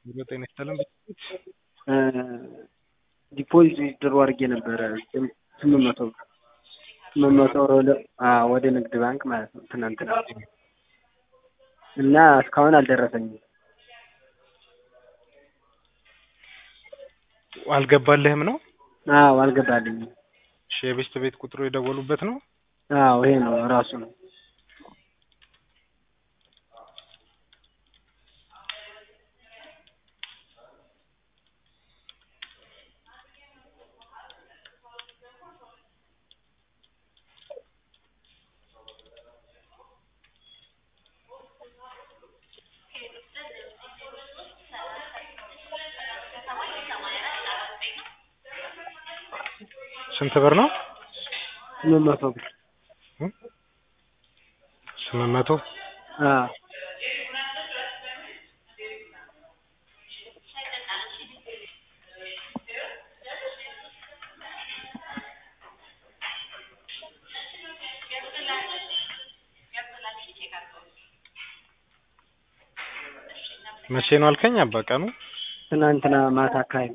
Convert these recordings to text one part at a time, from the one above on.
ቢሮ ጤና ይስጥልን። ዲፖዚት ድሮ አድርጌ ነበረ ስምንት መቶ ብር ስምንት መቶ ብር ወደ አዎ ወደ ንግድ ባንክ ማለት ነው ትናንትና እና እስካሁን አልደረሰኝም። አልገባልህም ነው? አዎ አልገባልኝም። እሺ የቤስት ቤት ቁጥሩ የደወሉበት ነው? አዎ ይሄ ነው ራሱ ነው። ስንት ብር ነው? ስምንት መቶ ብር ስምንት መቶ አዎ መቼ ነው አልከኝ? አባ ቀኑ ትናንትና ማታ አካባቢ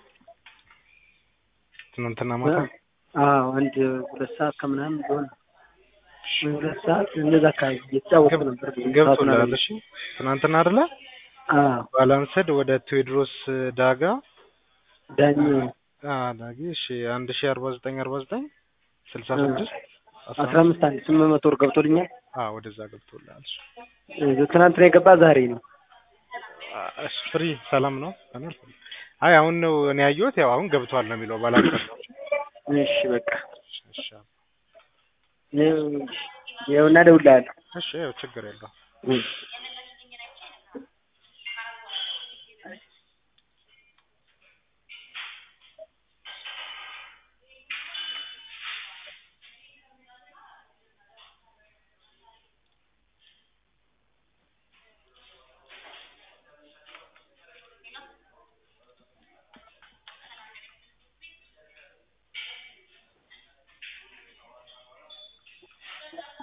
ትናንትና ማታ አዎ አንድ ሁለት ሰዓት ከምናምን ቢሆን ሁለት ሰዓት እንደዛ አካባቢ እየተጫወትኩ ነበር። ገብቶልሃል? እሺ ትናንትና አይደለ? አዎ ባላንስድ ወደ ቴዎድሮስ ዳጋ ዳኝ አ ዳጊ እሺ አንድ ሺህ አርባ ዘጠኝ አርባ ዘጠኝ ስልሳ ስድስት አስራ አምስት አንድ ስምንት መቶ ብር ገብቶልኛል። አ ወደዛ ገብቶልሃል። እሺ ትናንትና የገባ ዛሬ ነው። እሺ ፍሪ ሰላም ነው? አይ አሁን ነው እኔ ያየሁት። ያው አሁን ገብቷል ነው የሚለው ባላንስ ነው። እሺ በቃ እሺ ይኸውና እደውልልሃለሁ። እሺ ያው ችግር የለውም። እሺ